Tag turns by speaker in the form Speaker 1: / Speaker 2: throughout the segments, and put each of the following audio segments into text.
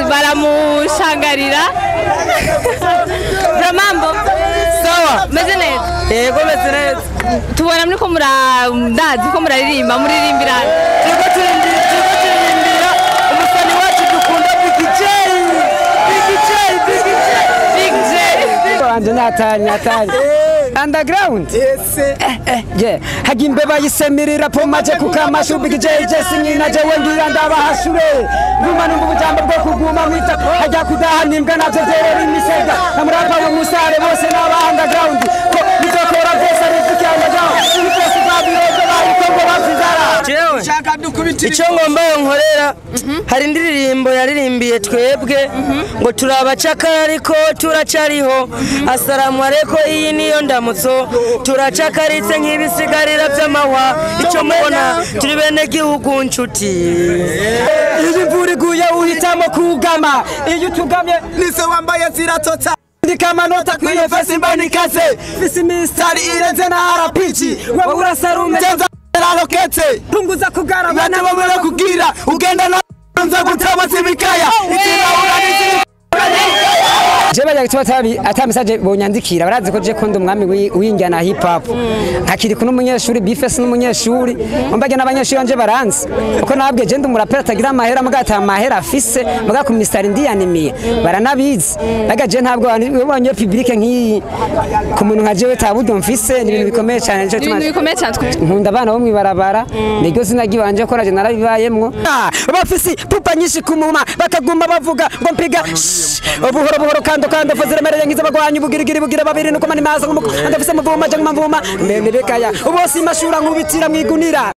Speaker 1: baramushangarira Bramambo
Speaker 2: sawa
Speaker 1: meze neza
Speaker 2: yego meze neza
Speaker 1: tubona muri ko mura ndazi ko muraririmba muririmbira
Speaker 2: turiko turindira turiko turindira umusani wacu dukunda bigijeyi bigijeyi bigijeyi
Speaker 1: Big J
Speaker 3: wanje natanye natanye underground je hagi imbeba yisemirira pomaje kukamashubi kijeje sinyina je wengira ndabahashure nguma numva ubujambo bwo kuguma mwita hajya kudaha nimbwa navyo vyerera imisega namurapa we musare bose n'aba underground ko bizokora vyose riziki underground ibi byose babiroze bayikongo bavizara
Speaker 2: jewe icyo ngomba nkorera hari indirimbo yaririmbiye twebwe ngo turi abacakara ariko turacariho asalamu aleko iyi niyo ndamutso turacakaritse nk'ibisigarira by'amahwa icyo mubona turi bene gihugu nshuti
Speaker 3: iyo imvura iguye uhitamo kugama iyo utugamye
Speaker 4: nise wambaye ziratota
Speaker 3: ndika amanota kwiyo fesi mbona ikaze fisi misitari irenze na harapici wowe urasarume
Speaker 4: tenza raroketse
Speaker 3: punguza kugarabana
Speaker 4: bane bamwe kugira ugenda na nza gutaba zibikaya ikirahura n'izibikaya
Speaker 3: je bajya gituma atabi ata message bonyandikira barazi ko je ko ndi umwami wi- w'injyana hip hop nkakiri kuno umunyeshuri bifes n'umunyeshuri mbage n'abanyeshuri banje baranzi uko nabwe je ndi umuraperi atagira amahera muga ata amahera afise muga ku mistari ndiyanimiye baranabizi baga je ntabwo wabonye public nk'iyi ku muntu nka jewe tabudo mfise ni ibintu bikomeye cyane nico
Speaker 1: ibintu
Speaker 3: tuma
Speaker 1: bikomeye cyane twe
Speaker 3: nkunda abana bo mwibarabara niryo zina ry'iwanje ko naje narabibayemwo bafisi pupa nyinshi kumuma bakaguma bavuga ngo mpiga shh, buhoro buhoro kando kando fo ziremereye nk'iz'abagwanyi bugirigiri bugira babiri nuko mani maza nk'umuko ndafise muvuma je nk'umavuma meme bekaya ubose imashura nkubitira mwigunira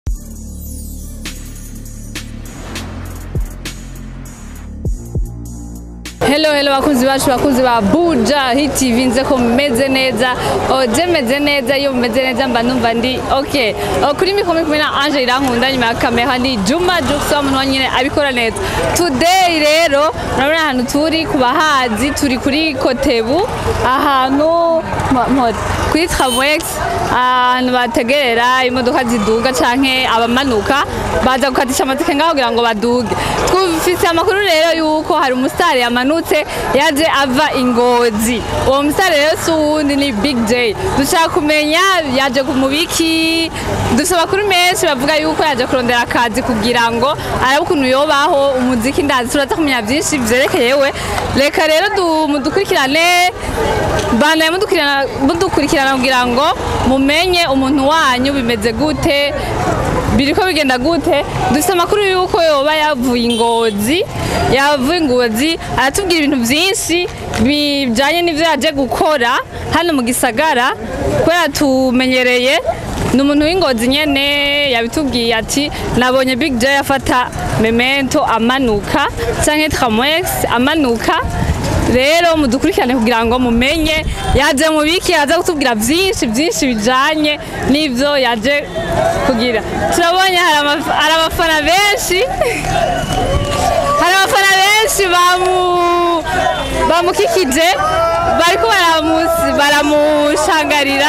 Speaker 1: Hello hello bakunzi bacu bakunzi ba Buja Hit TV nze ko mumeze neza oh je meze neza iyo mumeze neza mba numva ndi okay oh, kuri mikoro kumwe na Ange irankunda nyuma ya kamera ni Juma Juksa umuntu wanyine abikora neza today rero murabona ahantu turi ku bahazi turi kuri Kotebu ahantu mo- mo- kuri Tramwex ahantu bategerera imodoka ziduga canke abamanuka baza gukatisha amatike ngaho kugira ngo baduge twufise amakuru rero yuko hari umusitari yamanutse yaje ava ingozi uwo musitari rero si uwundi ni big j dushaka kumenya yaje ku mubiki dufite amakuru menshi bavuga yuko yaje kurondera akazi kugira ngo arabe ukuntu yobaho umuziki ndazi turaza kumenya byinshi byerekeye we reka rero du- mudukurikirane banaye mudukurikirana mudukurikirana kugira ngo mumenye umuntu wanyu bimeze gute biriko bigenda gute dufite amakuru yuko yoba yavuye ingozi yavuye ingozi aratubwira ibintu byinshi bijanye n'ivyo yaje gukora hano mu gisagara kubera tumenyereye ni umuntu w'ingozi nyene yabitubwiye ati nabonye big j afata memento amanuka canke tramwex amanuka rero mudukurikirane kugira ngo mumenye yaje mu biki yaza kutubwira byinshi byinshi bijanye n'ivyo yaje kugira turabonye hari amaf- hari abafana benshi hari abafana benshi bamu bamukikije bariko baramusi baramushangarira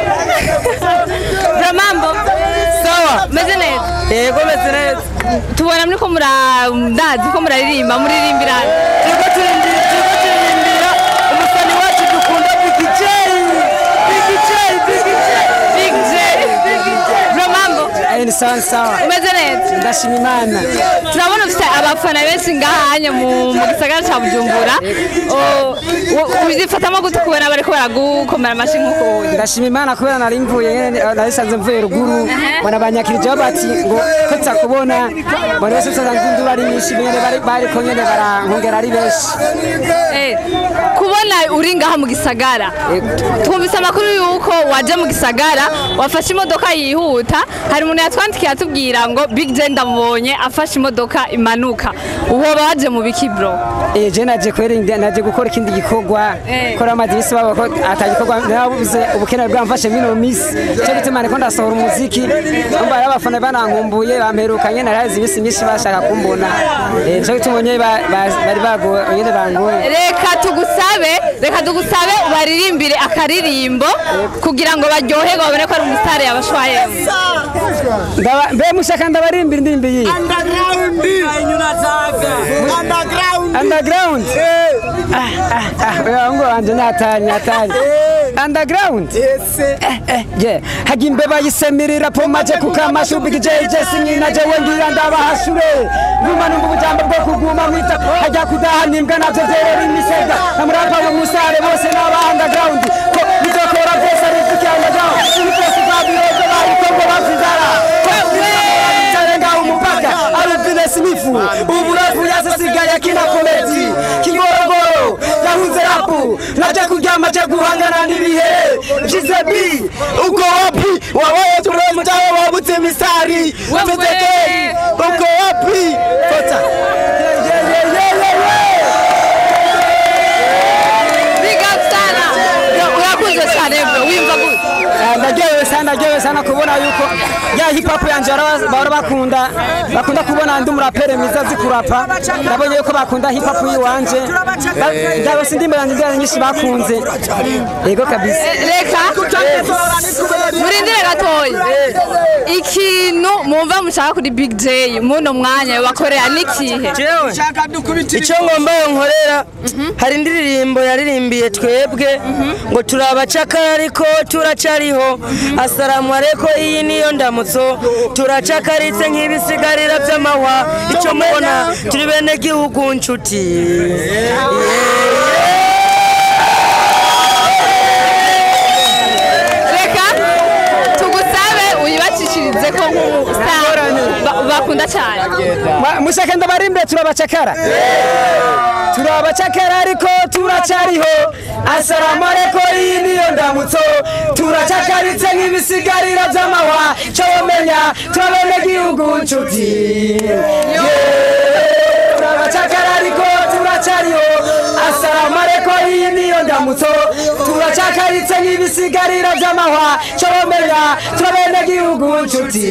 Speaker 1: Bramambo
Speaker 2: sawa
Speaker 1: meze neza
Speaker 2: yego meze neza
Speaker 1: tubona muri ko mura ndazi ko muraririmba muririmbira
Speaker 2: turiko turindira turiko turindira umusani wacu dukunda bigijeyi bigijeyi bigijeyi
Speaker 1: Big J Bramambo
Speaker 3: ni sawa sawa
Speaker 1: meze neza
Speaker 3: ndashima imana
Speaker 1: turabona ufite abafana benshi ngahanye mu mu gisagara cya bujumbura O- u- uzifatamo gute kubona bariko baragukomera amashyi nk'uko uyu
Speaker 3: ndashima imana kubera nari mvuye nyene narisanze mvuye ruguru bona banyakirije bati ngo ko tutakubona bona bose usanga induru ari nyinshi nyene bari bariko nyene barankongera ari benshi
Speaker 1: Eh, kubona uri ngaha mu gisagara twumvise amakuru yuko waje mu gisagara wafashe imodoka yihuta hari umuntu yatwandikiye atubwira ngo big j ndamubonye afashe imodoka imanuka uhoba waje mu biki bro
Speaker 3: Eh, je naje kwera indi- naje gukora ikindi gikorwa
Speaker 1: Eh.
Speaker 3: kora amazi bisi babo ko atagikorwa nabuze ubukene bwamfashe mino misi cyo bituma niko ndasohora umuziki umva rero abafana banankumbuye bamperukanye narazi ibisi myinshi bashaka kumbona Eh, cyo bituma nyene ba- ba- bari bagoye nyene bangoye
Speaker 1: reka tugusabe reka tugusabe ubaririmbire akaririmbo kugira ngo baryoherwe babone ko ari umusitari yabashwayemo
Speaker 3: Ndaba- mbe mushaka ndabarimbira indirimbo iyi
Speaker 4: underground underground
Speaker 3: underground ah ah ah wewe ngo wanje natani natani underground je hagi imbeba yisemirira po maje kukamashubi kijeje sinyina je wengira ndabahashure nguma numva ubujambo bwo kuguma mwita hajya kudaha nimbwa navyo vyerera imisega namurapa mu musare bose n'aba underground ko bizokora vyose ari kuki underground ibikosi babiroze bayikongo bavizara tarenga umupaka aruvine simifu uburafu yasisigaye kina komedi kigorogoro yahunze rapu naje kuryama je guhangana n'ibihe jizebi
Speaker 4: uko wapi wawaye turemtawe wabutse misari tetekei uko wapi fota
Speaker 1: big up sana urakunze cyane bro wimva gute
Speaker 3: ndagewe sana ndagewe sana kubona yuko ya hip hop yanje bara- bahora bakunda bakunda kubona ndi umurapere mwiza azi kurapa ndabonye yuko bakunda hip hop yiwanje ndawe si ndimbo yanjye nzira nyinshi bakunze yego kabisa
Speaker 1: reka murindire gatoya ikintu mwumva mushaka kuri big j muno mwanya bakorera n'ikihe
Speaker 2: jewe icyo ngomba nkorera hari indirimbo yaririmbiye twebwe ngo turi abacakara ariko turacariho asalamu areko iyi niyo ndamutso turacakaritse nk'ibisigarira by'amahwa icyo mubona turi bene gihugu nshuti
Speaker 1: reka tugusabe uyibacishirize ko nk'umustar ba- bakunda cyane
Speaker 3: Ma- mushaka ndabarimbe turabacakara turabacakara ariko turacariho asalamu areko iyi niyo ndamutso turacakaritse nk'ibisigarira by'amahwa cyo wamenya turabene gihugu nshuti turabacakara ariko turacariho asalamu areko iyi niyo ndamutso turacakaritse nk'ibisigarira by'amahwa cyo wamenya turabene gihugu nshuti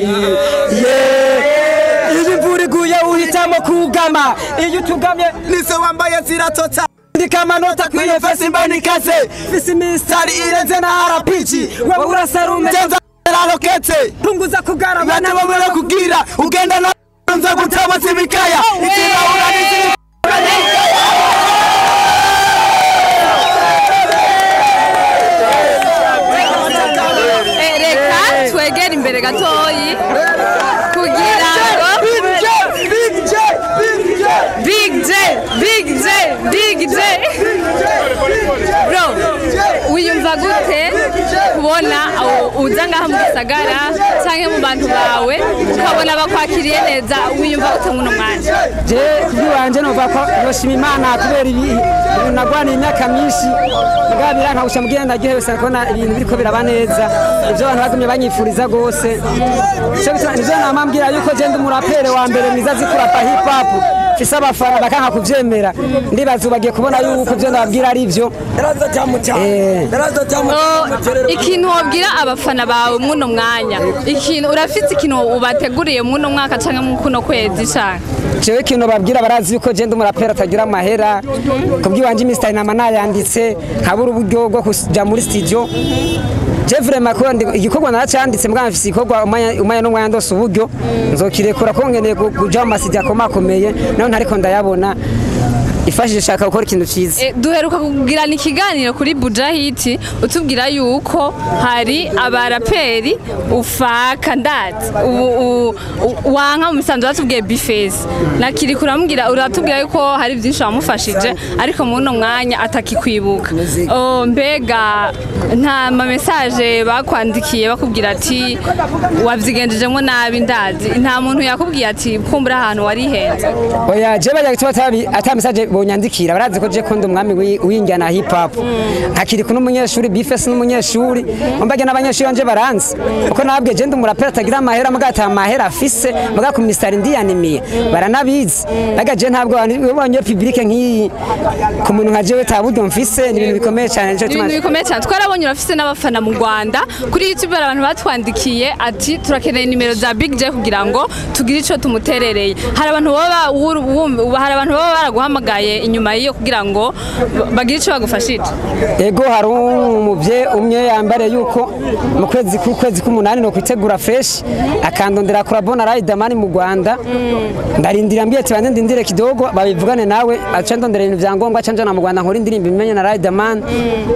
Speaker 3: Yeah. iyo imvura iguye uhitamo kugama iyo utugamye
Speaker 4: nise wambaye ziratota
Speaker 3: ndika amanota kwiyo fesi mbanikaze fisi misitari irenze na arapiki wowe urasarume
Speaker 4: tenza raroketse
Speaker 3: punguza kugaragara
Speaker 4: bane bamwe kugira ugenda na nza gutaba simikaya ikirahura n'izindi
Speaker 1: Eh, reka twegere imbere gatoyi kugira ngo big j big j big j bro wiyumva gute kubona aho uza ngaha mu gisagara cyangwa mu bantu bawe ukabona bakwakiriye neza wiyumva gute muno mwanya
Speaker 3: je kubwiwanje numva ko yoshima imana kubera ibi ibintu nagwaniye imyaka myinshi mugabo birankawusha mugenda ndaryohewe cyane kubona ibintu biriko biraba neza ibyo abantu bagumye banyifuriza rwose Ico bituma- nivyo nama mbwira yuko je ndi umurapere wa mbere mwiza azi kurapa hip hop mfise abafana bakanka kuvyemera ndibaza ubu bagiye kubona yuko ivyo ndababwira ari vyo Eh.
Speaker 1: Oh, ikintu wabwira abafana bawe muno mwanya ikintu urafite ikintu ubateguriye muno mwaka cyangwa mu kuno kwezi cyane
Speaker 3: jewe ikintu babwira barazi yuko je ndi umuraperi atagira amahera kubwiwanje imisitari nama nayanditse nkabura uburyo bwo kuja muri studio je vraiment ko ndi- igikorwa naracanditse mbwa mfise igikorwa umanya umanya n'umwanya ndose uburyo nzokirekura ko nkeneye ku- kuja mu masidi akomakomeye naho ntariko ndayabona ifashije shaka gukora ikintu ciza
Speaker 1: E, duheruka kugirana ikiganiro kuri Bujahiti utubwira yuko hari abaraperi ufaka ndazi ubu u- u- wanka mu misanzu batubwiye bifesi nakiri kuramubwira uratubwira yuko hari byinshi wamufashije ariko muri uno mwanya atakikwibuka Oh, mbega nta ma message bakwandikiye bakubwira ati wabyigendejemo nabi ndazi nta muntu yakubwiye ati kumbura ahantu warihenze
Speaker 3: oya je bajya gituma atabi ata message bonyandikira barazi ko je ko ndi umwami wi- w'injyana hip hop nkakiri kuno umunyeshuri bifesi n'umunyeshuri mbage n'abanyeshuri banje baranzi uko nabwe je ndi umuraperi atagira amahera mbwa ata amahera afise mbwa ku misitari ndiyanimiye baranabizi baga je ntabwo ubonye public nk'iyi ku muntu nka jewe ta buryo mfise ni ibintu bikomeye cyane nico
Speaker 1: ni
Speaker 3: gituma
Speaker 1: ibintu bikomeye cyane twarabonye urafise n'abafana mu rwanda kuri youtube hari abantu batwandikiye ati turakeneye nimero za big j kugira ngo tugire icyo tumuterereye hari abantu baba wur- wumva- hari abantu baba baraguhamagaye icabaye inyuma y'iyo kugira ngo ba- bagire ico bagufashije
Speaker 3: ego hari umuvye umwe yambare yuko mu kwezi k'ukwezi k'umunani no kwitegura fresh akandondera kurabona Riderman mu Rwanda ndarindira mbye ati bande ndindire kidogo babivugane nawe aca ndondera ibintu vyangombwa aca njana mu Rwanda nkora indirimbo imenye na Riderman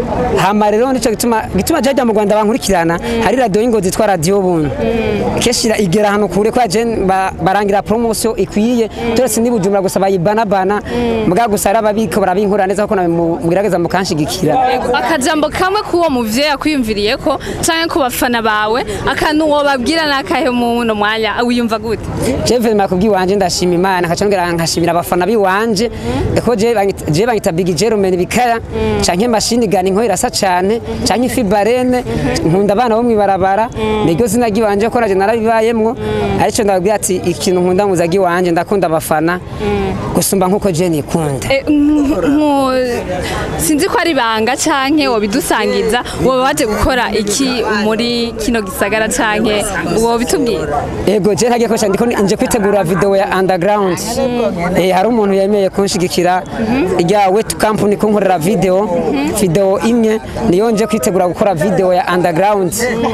Speaker 3: hama rero nico gituma gituma jaja mu Rwanda bankurikirana hari radio y'ingozi yitwa radio buntu keshira igera hano kure kwa je ba- barangira promotion ikwiye turetse ni bujumbura gusa bayibana bana mbwa gusa ari ababiko barabinkura neza kuko nawe mu- mugerageza mukanshigikira
Speaker 1: akajambo kamwe k'uwo muvyeyi akwiyumviriye ko canke ku bafana bawe akantu wobabwira n'akahe mu no mwanya wiyumva gute
Speaker 3: Jewe makubwi wanje ndashima Imana kacongera nkashimira abafana biwanje eko je banyita- je banyita Big Jerome bikaya canke mashini gani nko irasa cane canke fibarene nkunda abana bo mwibarabara niryo zina giwanje ko naje narabibayemwo arico ndababwira ati ikintu nkunda muza giwanje ndakunda abafana gusumba nkuko je nikunda
Speaker 1: E, nku- nku- sinzi ko ari banga canke wobidusangiza woba waje gukora iki muri kino gisagara canke wobitubwira
Speaker 3: Ego je ntagiye kosha ndiko nje kwitegura video ya underground. Eh hari umuntu yemeye kunshigikira ijya wet company kunkorera video video imwe niyo nje kwitegura gukora video ya underground.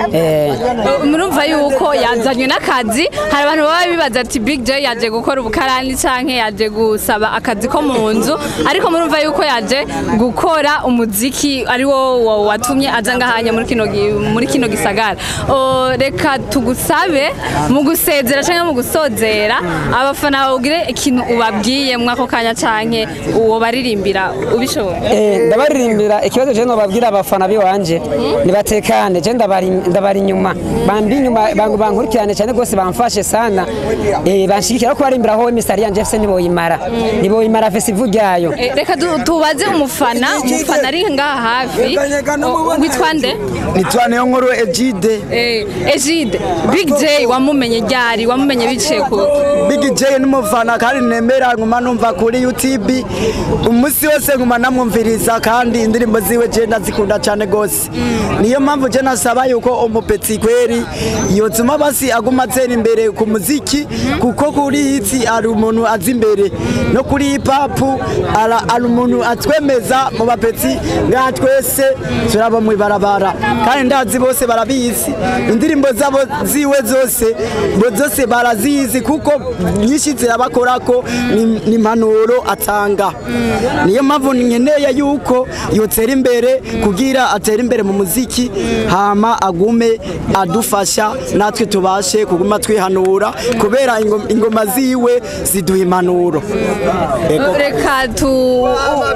Speaker 3: Eh
Speaker 1: murumva yuko yazanywe n'akazi hari abantu baba bibaza ati big j yaje gukora ubukarani canke yaje gusaba akazi ko mu nzu ariko murumva yuko yaje gukora umuziki ari wo wo watumye aza ngahanya muri kino gi- muri kino gisagara O, reka tugusabe mu gusezera canke mu gusozera abafana bagire ikintu ubabwiye mwako kanya canke uwo baririmbira ubishoboye
Speaker 3: eh ndabaririmbira ikibazo je no babwira abafana biwanje nibatekane je ndabari ndabari inyuma bambi inyuma bangu bankurikirane cyane gose bamfashe sana eh banshigikira ko barimbira ho Mr. Yanje FC niboyimara niboyimara festival ryayo
Speaker 1: Eh, reka du- tubaze umufana umufana ari ngaha hafi O, witwa nde
Speaker 4: nitwa niyo nkuru Egide
Speaker 1: Eh, Egide Big J wamumenye ryari wamumenye biciye ku
Speaker 4: Big J n'umufana kandi nemera nkuma numva kuri YouTube umunsi wose nkuma namwumviriza kandi indirimbo ziwe je ndazikunda cyane gose niyo mpamvu je nasaba yuko umupetsi kweri yotuma basi aguma atera imbere ku muziki kuko kuri hiti ari umuntu azi imbere no kuri hip hop ara- ari umuntu atwemeza mu bapetsi ngaha twese turaba mu ibarabara kandi ndazi bose barabizi indirimbo zabo ziwe zose bo zose barazizi kuko nyinshi zirabakorako ni ni impanuro atanga niyo mpamvu nkeneye yuko yotera imbere kugira atere imbere mu muziki hama agume adufasha natwe tubashe kuguma twihanura kubera ingom- ingoma ziwe ziduha impanuro Ego.
Speaker 1: reka tu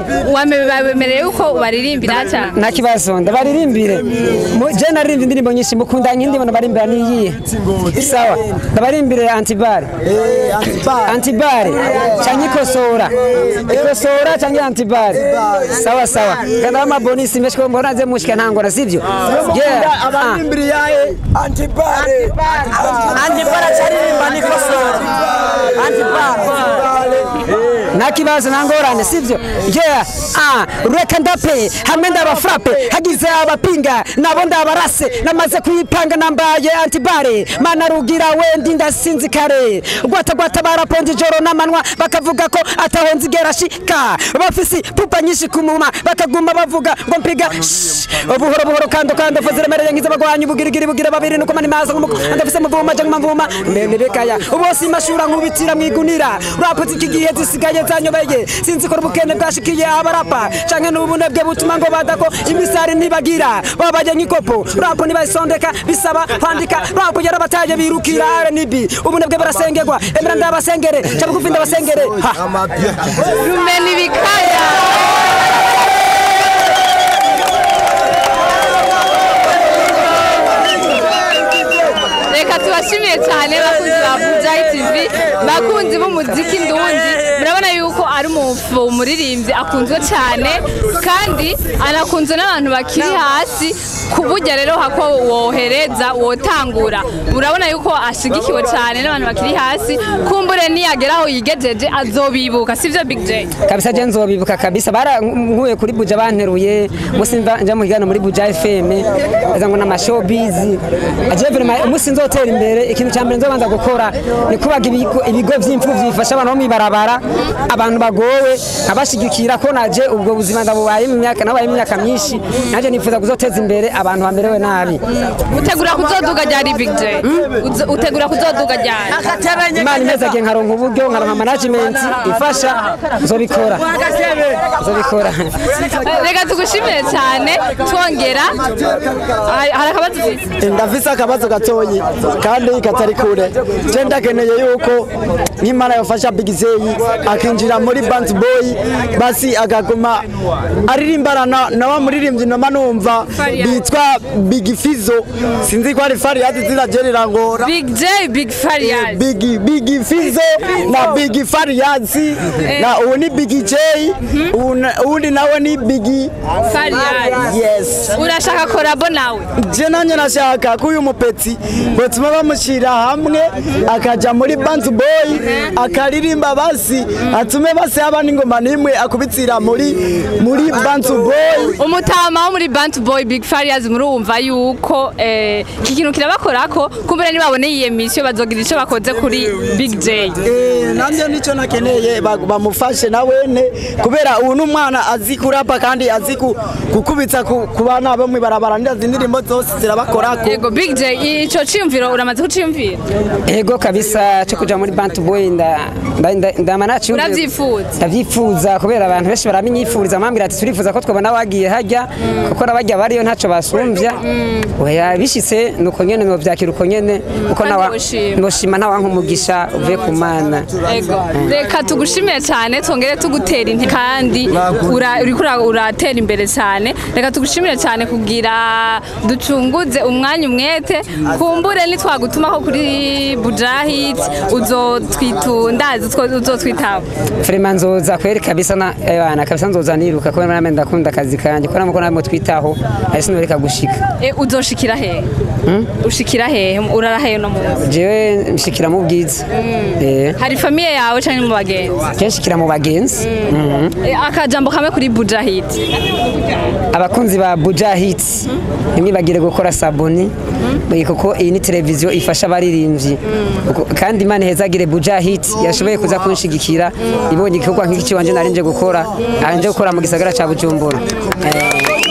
Speaker 1: wabemereye yuko baririmbira cyane
Speaker 3: nta kibazo ndabaririmbire Mu- je naririmbye indirimbo nyinshi mukunda nk'indirimbo barimbira niyihe sawa ndabaririmbire antibare
Speaker 4: Eh, Antibar.
Speaker 3: antibare canke ikosora ikosora canke antibare sawa sawa kana amabonisi menshi ko mbona ze mushika ntangora sivyo yeah ah.
Speaker 4: abarimbiri yahe antipare antipare cyaririmba nikosora antipare
Speaker 3: nta kibazo nta ngorane sivyo yeah ah reka ndape hamwe ndabafrape hagize abapinga nabo ndabarase namaze kuyipanga nambaye antibare mana rugira wendi ndasinzi kare gwata gwata baraponze ijoro n'amanwa bakavuga ko ataho nzigera shika bafisi pupa nyinshi kumuma bakaguma bavuga ngo mpiga shh, buhoro buhoro kando kando fo ziremereye nk'izabagwanyi bugirigiri bugira babiri nuko mani maza nk'umuko ndafise muvuma je mvuma mbembekaya ubose imashura nkubitira mwigunira rapoti iki gihe zisigaye zanyobeye sinzi ko ubukene bwashikiye abarapa canke n'ubunebwe butuma ngo badako imisari ntibagira babaye nk'ikopo rapo ntibayisondeka bisaba kwandika rapo yarabataye birukira rnb ubunebwe barasengerwa emera ndabasengere ca bugufi ndabasengere ha
Speaker 1: rumena ibikaya reka tubashimiye cyane bakunzi ba bujayi tv bakunzi b'umuziki ndundi murabona yuko ari umufu umuririmbyi akunzwe cyane kandi anakunzwe n'abantu bakiri hasi ku buryo rero hako wohereza wotangura urabona yuko ashigikiwe cyane n'abantu bakiri hasi kumbure niyagera aho yigejeje azobibuka sivyo big j
Speaker 3: kabisa je nzobibuka kabisa barankuye kuri buja banteruye musi mva nja mu higano muri buja fm aza ngo nama showbiz aje vraiment musi nzotera imbere ikintu cya mbere nzobanza gukora ni kubaga ibigo ibigo vy'imfuvyi bifasha abantu bo mwibarabara abantu bagowe abashigikira ko naje ubwo buzima ndabubaye mu myaka nabaye mu myaka myinshi naje nifuza kuzoteza imbere abantu bamerewe nabi
Speaker 1: utegura kuzoduga ryari big j Uzo- utegura kuzoduga ryari
Speaker 3: imana imezagiye nkaronka uburyo nkaronka management ifasha nzobikora nzobikora
Speaker 1: reka tugushimire cyane twongera hari hari akabazo ufite
Speaker 4: ndafise akabazo gatoyi kandi katari kure je ndakeneye yuko nk'imana yofasha big zeyi akinjira muri band boy basi akaguma aririmbana na, na wa muririmbyi noma numva bitwa big fizo sinzi ko ari fariyazi ziragerera ngora
Speaker 1: big j big farias
Speaker 4: big big fizo na big fariyazi na ubu ni big j ubu na- uwundi nawe ni big
Speaker 1: farias
Speaker 4: yes
Speaker 1: urashaka korabo nawe
Speaker 4: je nanye nashaka ko uyu mupetsi botuma bamushyira hamwe akaja muri band boy akaririmba basi atume basi haba n'ingoma n'imwe akubitsira muri muri band boy
Speaker 1: umutama wo muri bant boy big farias murumva yuko eh, iki kintu kirabakorako kumbere nibabone iyi emisiyo bazogira icyo bakoze kuri big j
Speaker 4: Eh, nanjye nicyo nakeneye ba- bamufashe na wene kubera ubu n'umwana azi kurapa kandi azi ku- gukubitsa ku ku bana bo mwibarabara ndazi indirimbo zose zirabakorako
Speaker 1: yego big j ico ciyumviro uramaze kuciyumvira
Speaker 3: ego kabisa cyo kuja muri band boy nda nda- nda- ndama nacyumva
Speaker 1: Uravyifuza?
Speaker 3: ndavyifuza kubera abantu benshi baramenyifuriza mambwira ati turifuza ko twabona wagiye hajya kuko nabajya bariyo ntaco basumvya oya bishitse nuko nyene novyakira uko nyene uko
Speaker 1: Kandi
Speaker 3: nawa
Speaker 1: woshima.
Speaker 3: noshima ntawanka umugisha uvuye ku mana
Speaker 1: Ego. Reka tugushimire cyane twongere tugutera intege kandi ura- uriko ura- uratera imbere cyane reka tugushimire cyane kugira ducunguze umwanya umwete kumbure nitwagutumaho kuri bujahit uzotwitundazi uzotwitaba
Speaker 3: Frema nzoza kweri kabisa na ebana kabisa nzoza niruka kubera name ndakunda akazi kanje kubera muko namo twitaho ari sinoreka gushika
Speaker 1: E, uzoshikira hehe ushikira hehe urara hehe no munsi
Speaker 3: jewe nshikira mu bwiza eh
Speaker 1: hari famiye yawe cyangwa mu bagenzi
Speaker 3: kenshikira mu bagenzi Mhm.
Speaker 1: E, akajambo kamwe kuri bujahit
Speaker 3: abakunzi ba Buja Hits ntimwibagire gukora sabuni kuko iyi ni televiziyo ifasha abaririmbyi Uko- kandi Imana ihezagire Buja Hits yashoboye kuza kunshigikira ibonye igikorwa nk'iki wanje nari nje gukora anje gukora mu gisagara ca Bujumbura Eh,